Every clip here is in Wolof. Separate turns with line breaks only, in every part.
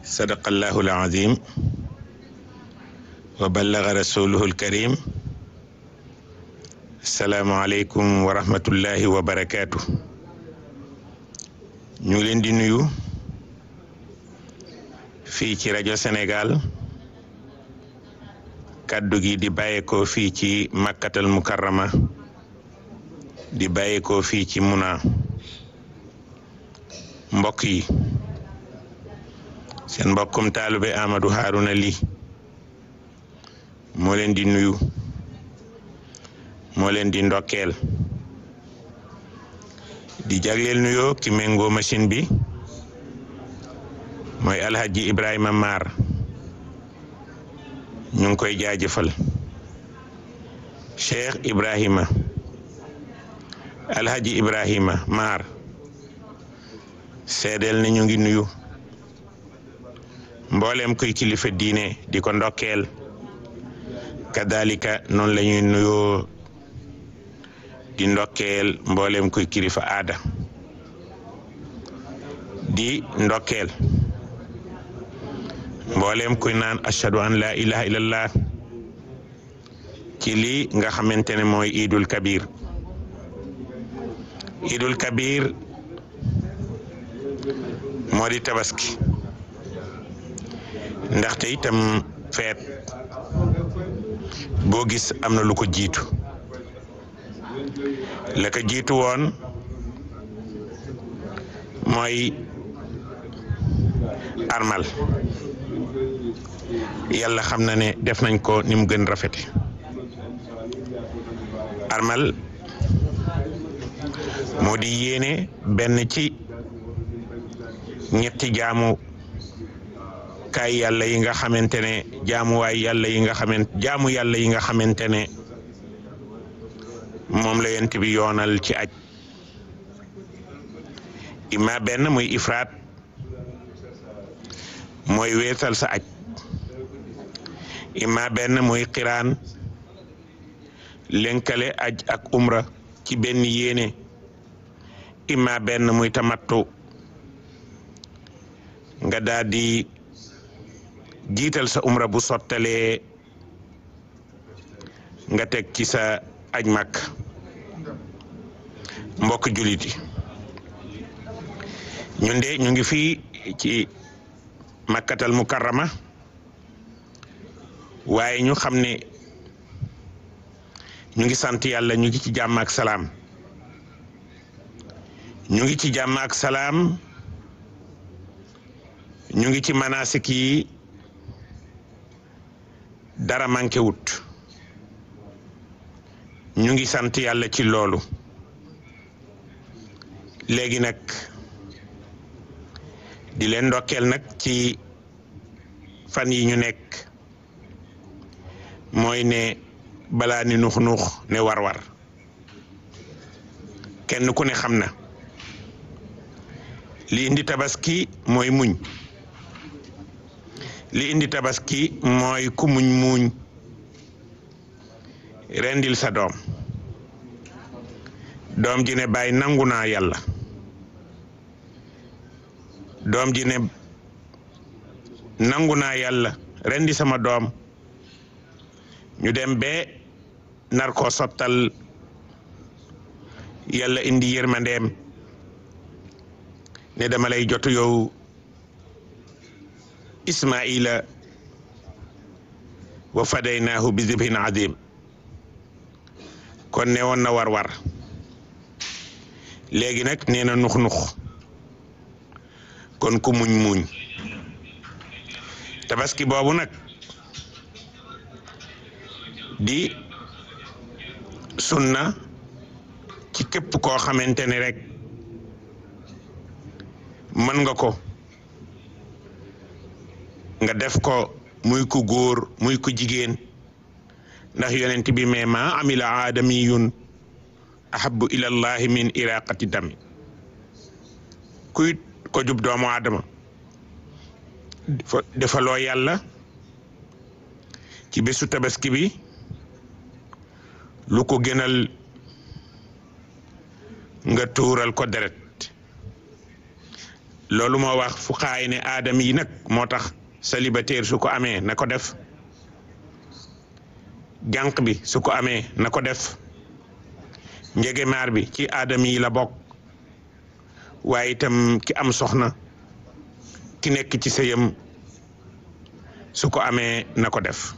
sadaqallahu alazim wa ballaga rasuluhu alkarim asalaamu aleykum wa rahmatullahi wa barakaatu ñu ngi leen di nuyu fii ci rajo Sénégal kàddu gi di bàyyeekoo fii ci makkatal mukarrama di bàyyeekoo fii ci muna mbokk yi seen mbokkum taalube Amadou Harouna Ly moo leen di nuyu moo leen di ndokkeel di jagleel nuyoo ki méngoo machine bi mooy alhaji Ibrahima Mar ñu ngi koy jaajëfal Cheikh Ibrahima alhaji Ibrahima Mar seedeel ne ñu ngi nuyu mboolem kuy kilifa diine di ko ndokkeel kadalika noonu la ñuy nuyoo di ndokkeel mboolem kuy kilifa aada di ndokkeel mboolem kuy naan ashhadu an la ilaha illallah ci lii nga xamante ne mooy idul kabir idul kabir moo di tabaski ndaxte itam feet boo gis am na lu ko jiitu la ko jiitu woon mooy armal yàlla xam na ne def nañ ko ni mu gën rafete armal moo di yéene benn ci ñetti jaamu kaay yàlla yi nga xamante ne jaamuwaay yàlla yi nga xamante jaamu yàlla yi nga xamante ne moom la yent bi yoonal ci aj ima benn muy ifraat mooy weesal sa aj ima benn muy xiraan lënkale aj ak umra ci benn yéene ima benn muy tamattu nga daal di jiital sa umra bu sottalee nga teg ci sa aj màkk mbokk jullit yi ñun de ñu ngi fii ci makkatal mukarrama waaye ñu xam ne ñu ngi sant yàlla ñu ngi ci jàmm ak salaam ñu ngi ci jàmm ak salaam ñu ngi ci manasik yi dara manqué wut ñu ngi sant yàlla ci loolu léegi nag di leen ndokkeel nag ci fan yi ñu nekk mooy ne balaa ni nux nux ne war-war kenn ku ne xam na li indi tabaski mooy muñ li indi tabaski mooy ku muñ muñ rendil sa doom doom ji ne bàyyi nangu naa yàlla doom ji ne nangu naa yàlla rendi sama doom ñu dem be nar koo sottal yàlla indi yërmandeem ne dama lay jotu yow ismaila wa fadaynaahu bi zibhin azim kon ne woon na war war léegi nag nee na nux nux kon ku muñ muñ tabaski boobu nag di sunna ci képp koo xamante ne rek mën nga ko nga def ko muy ku góor muy ku jigéen ndax yonent bi mais ma amila aadamiyun ahabu ila llahi min iraqati dami kuy ko jub doomu aadama defaloo yàlla ci bésu tabaski bi lu ko gënal nga tuural ko deret loolu moo wax fu xaay ne aadam yi nag moo tax célibataire su ko amee na ko def jànq bi su ko amee na ko def njegemaar bi ci aadam yi la bokk waaye itam ki am soxna ki nekk ci sëyam su ko amee na ko def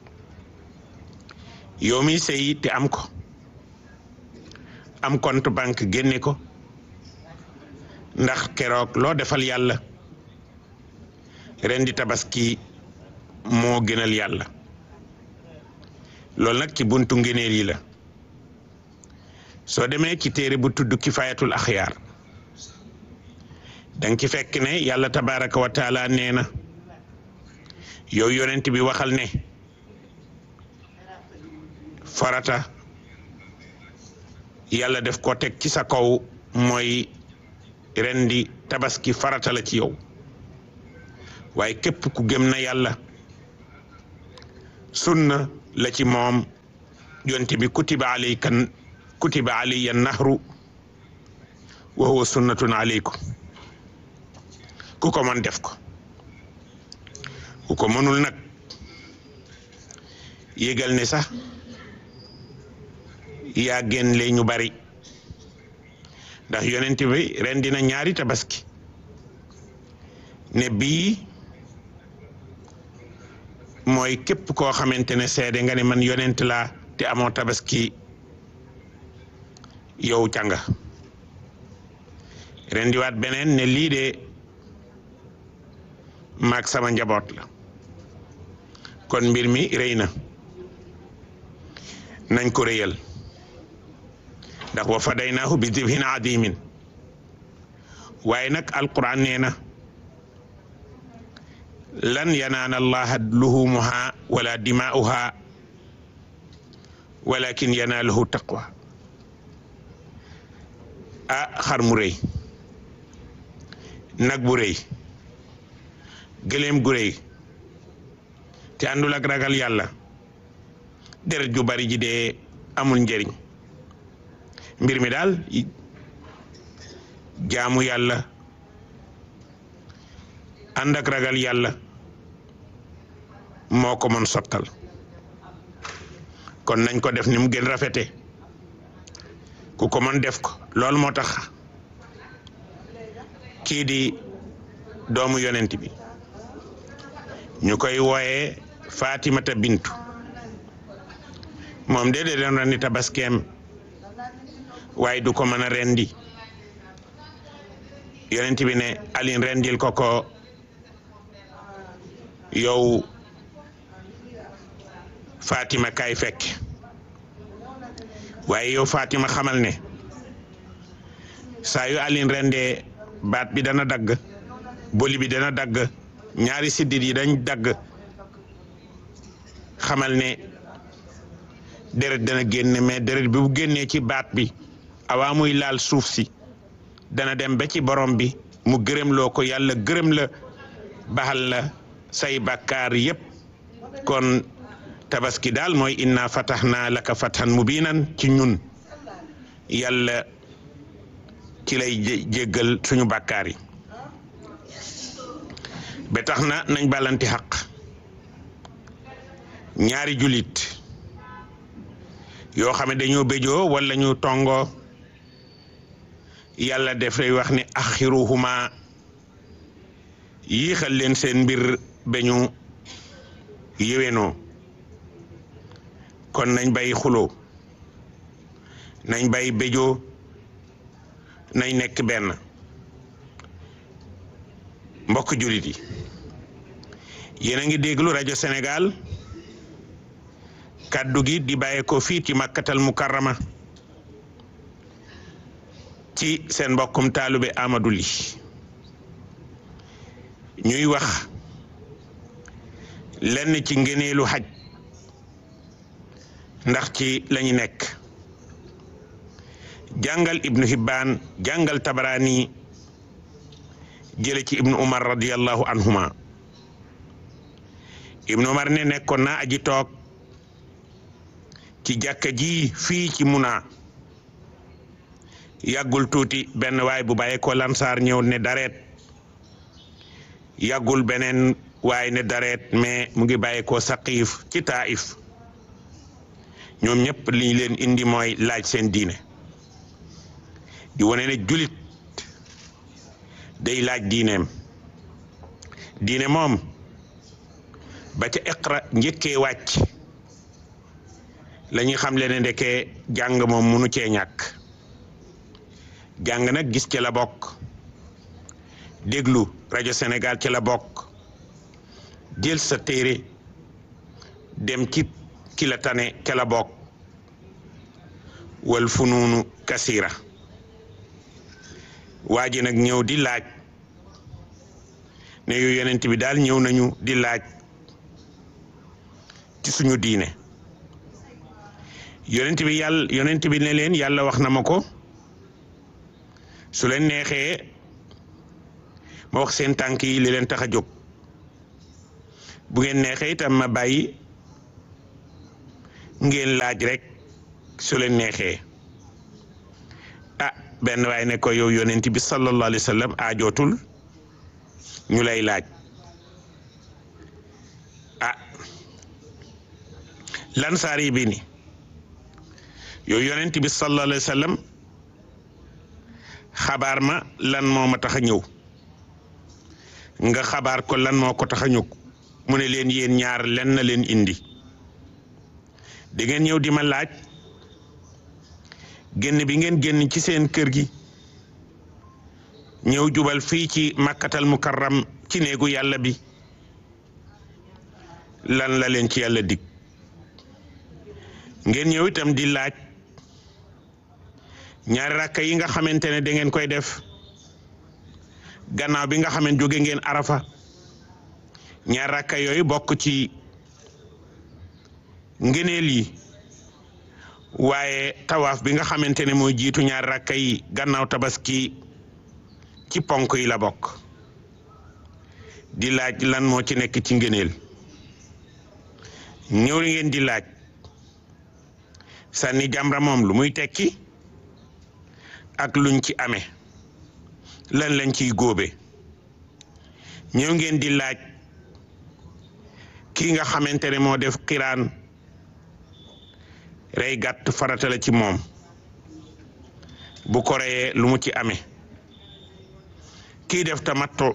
yow mi sëy te am ko am compte banque génne ko ndax keroog loo defal yàlla ren di tabaski moo gënal yàlla loolu nag ci buntu ngëneel yi la soo demee ci téere bu tudd kifayatul axyaar danga ci fekk ne yàlla tabaraka wa taala nee na yow yonent bi waxal ne farata yàlla def ko teg ci sa kaw mooy rendi tabaski farata la ci yow waaye képp ku gëm na yàlla sunna la ci moom yonent bi kutiba alaykan kutiba alayya nahru wa huwa sunnatun alaykum ku ko mën def ko ku ko mënul nag yégal ne sax yaa génn le ñu bari ndax yonent bi ren dina ñaari tabaski ne bii mooy képp koo xamante ne seede nga ne man yonent laa te amoo tabaski yow canga ren diwaat beneen ne lii de maag sama njaboot la kon mbir mi rëy na nañ ko rëyal ndax wa fadaynaahu bi dibhin adimin waaye nag alquran nee na lan yanaana allaha luhumuha wala dimaa'uha walakin yanaaluhu taqwa ah xar mu rëy nag bu rëy gëléem gu rëy te àndul ak ragal yàlla deret ju bari ji dee amul njëriñ mbir mi daal jaamu yàlla ànd ak ragal yàlla moo ko mën sottal kon nañ ko def ni mu gën rafete ku ko mën def ko loolu moo tax kii di doomu yonent bi ñu koy wooyee Fatimata Bintu moom de de doon rendi tabaskeem waaye du ko mën a rendi yonent bi ne alin rendil ko ko yow Fatima kay fekk waaye yow Fatima xamal ne saa yu alin rendee baat bi dana dagg boli bi dana dagg ñaari siddit yi dañ dagg xamal ne deret dana génne mais deret bi bu génnee ci baat bi awaa muy laal suuf si dana dem ba ci borom bi mu gërëm loo ko yàlla gërëm la baxal la say bàkkaar yépp kon tabaski daal mooy inna fatahnaa laka fathan mubinan ci ñun yàlla ci lay jéggal suñu bàkkaar yi ba tax na nañ balanti xaq ñaari julit yoo xam ne dañoo béjoo wala ñu tongoo yàlla def lay wax ne axiruhuma yiixal leen seen mbir ba ñu yéwénoo kon nañ bay xuloo nañ bay béjoo nañ nekk benn mbokk julit yi yéen a ngi déglu rajo Sénégal kàddu gi di bàyyee ko fii ci makkatal mukarrama ci seen mbokkum taalube Amadou Ly ñuy wax lenn ci ngëneelu xaj ndax ci lañu nekk jàngal ibnu Hibbaan jàngal Tabarani jële ci ibnu Umar radiyallahu anhuma ibnu Umar ne nekkoon naa aji toog ci jàkka ji fii ci Muna yàggul tuuti benn waay bu bàyyee ko lansaar ñëw ne dareet yàggul beneen waaye ne dareet mais mu ngi bàyyi ko saqiif ci taif ñoom ñëpp li ñu leen indi mooy laaj seen diine di wane ne julit day laaj diineem diine moom ba ca iqra njëkkee wàcc la ñuy xam le ne ndekee jàng moom munu cee ñàkk jàng nag gis ci la bokk déglu rajo Sénégal ci la bokk jël sa téere dem ci ki la tane ca la bokk wal funuunu kasira waa ji nag ñëw di laaj ne yu yonent bi daal ñëw nañu di laaj ci suñu diine yonent bi yàlla yonent bi ne leen yàlla wax na ma ko su leen neexee ma wax seen tànk yi li leen tax a jóg bu ngeen neexee itam ma bàyyi ngeen laaj rek su leen neexee ah benn waay ne ko yow yonent bi sallallahu alayhi wa sallam aajootul ñu lay laaj ah lansaar yi bi ni yow yonent bi sallallahu alayhi wa sallam xabaar ma lan moo ma tax a ñëw nga xabaar ko lan moo ko tax a ñëw mu ne leen yéen ñaar len na leen indi di ngeen ñëw di ma laaj génn bi ngeen génn ci seen kër gi ñëw jubal fii ci makkatal mukarram ci néegu yàlla bi lan la leen ci yàlla dig ngeen ñëw itam di laaj ñaari rakka yi nga xamante ne da ngeen koy def gannaaw bi nga xamante jóge ngeen arafa ñaari rakka yooyu bokk ci ngëneel yi waaye tawaaf bi nga xamante ne mooy jiitu ñaari rakka yi gannaaw tabaski ci ponk yi la bokk di laaj lan moo ci nekk ci ngëneel ñëw li ngeen di laaj sànni jamra moom lu muy tekki ak luñ ci amee lan lañ ciy góobe ñëw ngeen di laaj kii nga xamante ne moo def xiraan rey gàtt farata la ci moom bu ko reyee lu mu ci amee kii def tamatto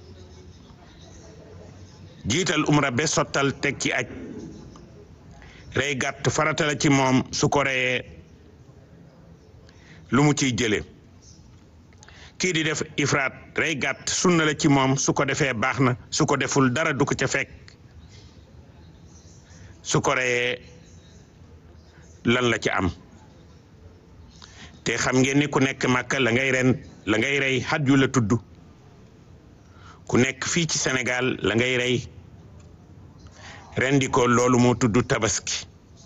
jiital umra be sottal teg ci aj rey gàtt farata la ci moom su ko reyee lu mu ciy jële kii di def ifraat rey gàtt sunna la ci moom su ko defee baax na su ko deful dara du ko ca fekk su ko reyee lan la ci am te xam ngeen ni ku nekk màkka la ngay ren la ngay rey xaj yu la tudd ku nekk fii ci Sénégal la ngay rey rendi ko loolu moo tudd tabaski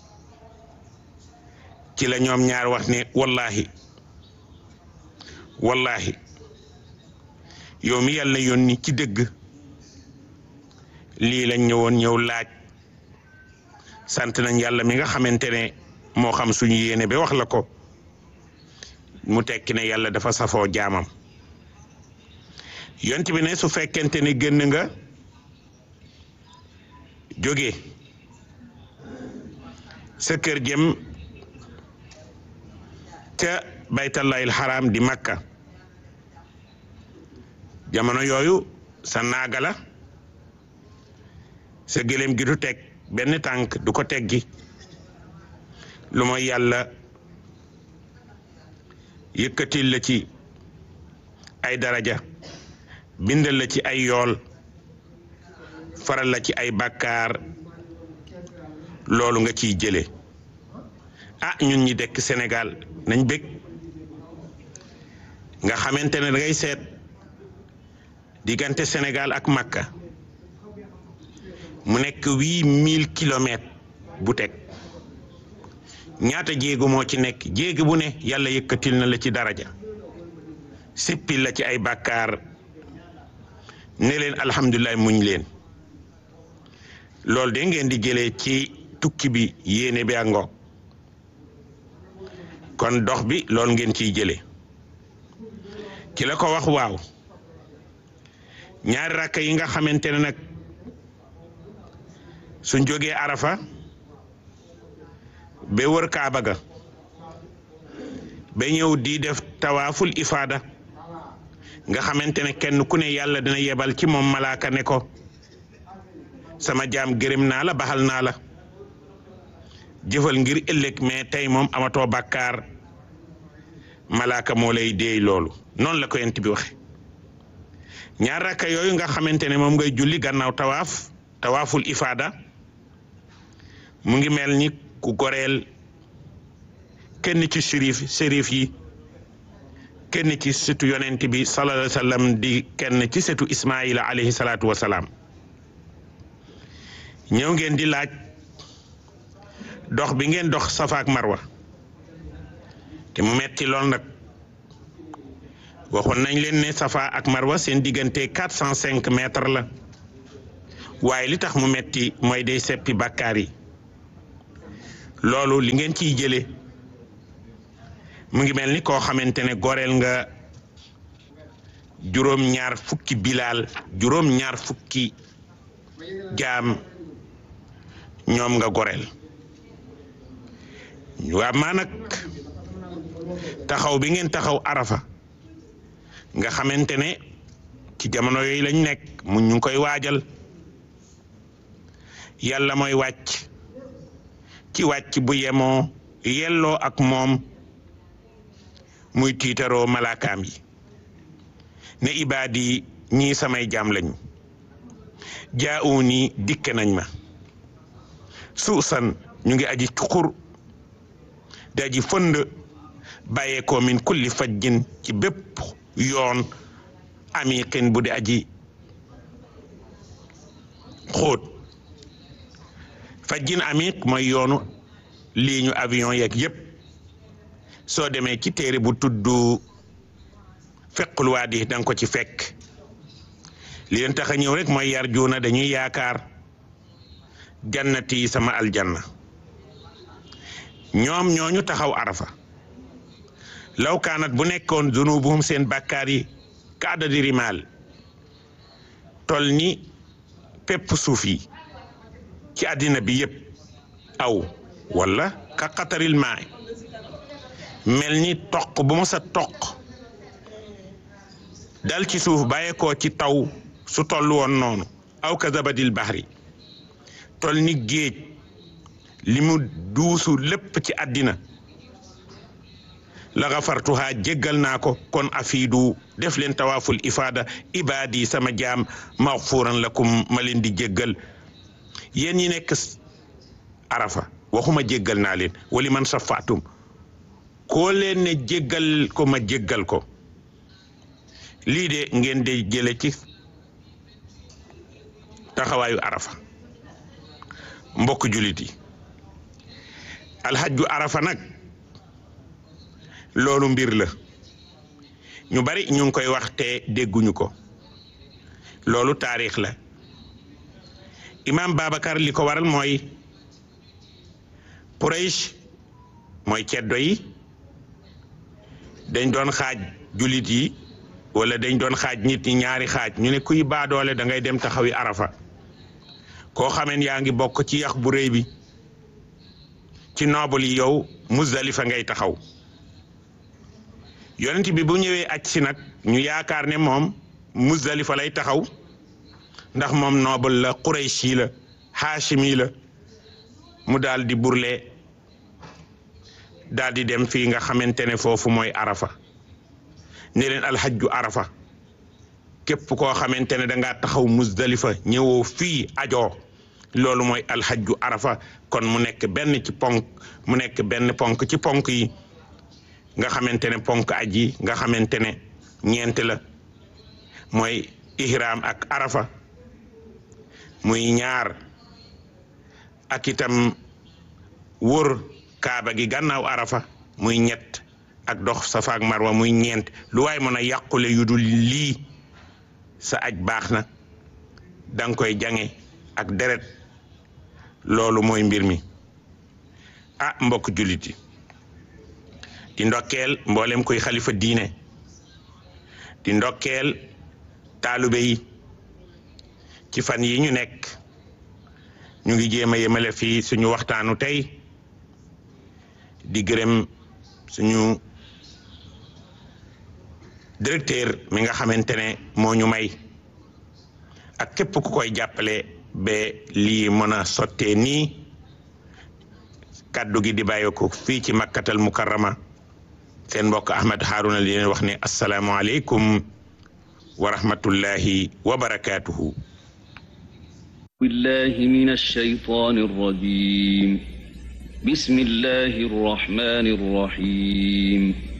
ci la ñoom ñaar wax ne wallahi wallahi yow mi yàlla yónni ci dëgg lii lañ ñëwoon ñëw laaj sant nañ yàlla mi nga xamante ne moo xam suñu yéene ba wax la ko mu tekki ne yàlla dafa safoo jaamam yont bi ne su fekkente ne génn nga jóge sa kër jëm ca baytallahil xaraam di makka jamono yooyu sa naaga la sa gëléem gi du teg benn tànk du ko teggi lu mooy yàlla yëkkatil la ci ay daraja bindal la ci ay yool faral la ci ay bàkkaar loolu nga ciy jële ah ñun ñi dekk Sénégal nañ bég nga xamante ne dangay seet diggante Sénégal ak Makka mu nekk huit mille kilomètres bu teg ñaata jéego moo ci nekk jéego bu ne yàlla yëkkatil na la ci daraja sippil la ci ay bàkkaar ne leen alhamdulilah muñ leen loolu de ngeen di jëlee ci tukki bi yéene bi àngo kon dox bi loolu ngeen ciy jëlee ki la ko wax waaw ñaari rakka yi nga xamante ne nag suñ jógee arafa ba wër kaaba ga ba ñëw di def tawaaful ifaada nga xamante ne kenn ku ne yàlla dina yebal ci moom malaaka ne ko sama jaam gërëm naa la baxal naa la jëfal ngir ëllëg mais tey moom amatoo bàkkaar malaaka moo lay déey loolu noonu la ko yent bi waxe ñaar rakka yooyu nga xamante ne moom ngay julli gannaaw tawaaf tawaaful ifaada mu ngi mel ni ku goreel kenn ci sérif sérif yi kenn ci setu yonent bi sallallahu alayhi wa sallam di kenn ci setu ismaila alayhi salaatu wa salaam ñëw ngeen di laaj dox bi ngeen dox safa ak marwa te mu metti lool nag waxoon nañ leen ne safa ak marwa seen diggante quatre cent cinq mètres la waaye li tax mu metti mooy day seppi bàkkaar yi loolu li ngeen ciy jële mu ngi mel ni koo xamante ne goreel nga juróom ñaar fukki bilaal juróom ñaar fukki jaam ñoom nga goreel waa maa nag taxaw bi ngeen taxaw arafa nga xamante ne ci jamono yooyu lañ nekk mu ñu ngi koy waajal yàlla mooy wàcc ci wàcc bu yemoo yelloo ak moom muy tiitaroo malaakaam yi ne ibaadi ñii samay jaam lañu jaawu ni dikke nañ ma suusan ñu ngi aji cuqur di aji fënd bàyyeekoo min kulli fajjin ci bépp yoon amiqin bu di aji xóot fajjin amiq mooy yoonu lii ñu avion yeeg yépp soo demee ci téere bu tudd fequl waadi danga ko ci fekk li leen tax a ñëw rek mooy yar juuna dañuy yaakaar jannati sama aljanna ñoom ñooñu taxaw arafa law kaanat bu nekkoon zunubuhum seen bàkkaar yi ka adadi rimaal tol ni pepp suuf yi ci àddina bi yépp aw wala ka qataril maay mel ni toq bu ma sa toq dal ci suuf bàyyeekoo ci taw su toll woon noonu aw ka zabadil bahri tol ni géej li mu duusu lépp ci àddina la gafartuha jéggal naa ko kon afiidu def leen tawaaful ifaada ibaadi sama jaam maxfuuran lakum ma leen di jéggal yéen ñi nekk arafa waxuma jéggal naa leen wali man safaatum koo leen ne jéggal ko ma jéggal ko lii de ngeen de jële ci taxawaayu arafa mbokk julit yi alxajju arafa nag loolu mbir la ñu bari ñu ngi koy wax te dégguñu ko loolu taarix la imaam Babacar li ko waral mooy Quraysh mooy ceddo yi dañ doon xaaj julit yi wala dañ doon xaaj nit ñi ñaari xaaj ñu ne kuy baadoole da ngay dem taxawi arafa koo xameen yaa ngi bokk ci yax bu rëy bi ci noobul yi yow Muzdalifa ngay taxaw yonent bi bu ñëwee aj si nag ñu yaakaar ne moom Muzdalifa lay taxaw ndax moom noobul la Qurayshi la Haashimi la mu daal di burle daal di dem fii nga xamante ne foofu mooy arafa ne leen alxajju arafa képp koo xamante ne dangaa taxaw Muzdalifa ñëwoo fii ajoo loolu mooy alxajju arafa kon mu nekk benn ci ponk mu nekk benn ponk ci ponk yi nga xamante ne ponk aj yi nga xamante ne ñeent la mooy ihram ak arafa muy ñaar ak itam wër kaaba gi gannaaw arafa muy ñett ak dox safa ak marwa muy ñeent lu waay mën a yàqule yu dul lii sa aj baax na danga koy jange ak deret loolu mooy mbir mi ah mbokk jullit yi di ndokkeel mboolem koy xalifa diine di ndokkeel taalube yi ci fan yi ñu nekk ñu ngi jéem a yemale fii suñu waxtaanu tey di gërëm suñu directeur mi nga xamante ne moo ñu may ak képp ku koy jàppale ba lii mën a sottee nii kàddu gi di bàyyi ko fii ci makkatal mukarrama seen mbokk Ahmed Harouna li leen wax ne asalaamualeykum wa rahmatullahi wa barakaatuhu.
billahi min ash-shaytaani r-rajiim bismillahi r-rahmaani r-rahiim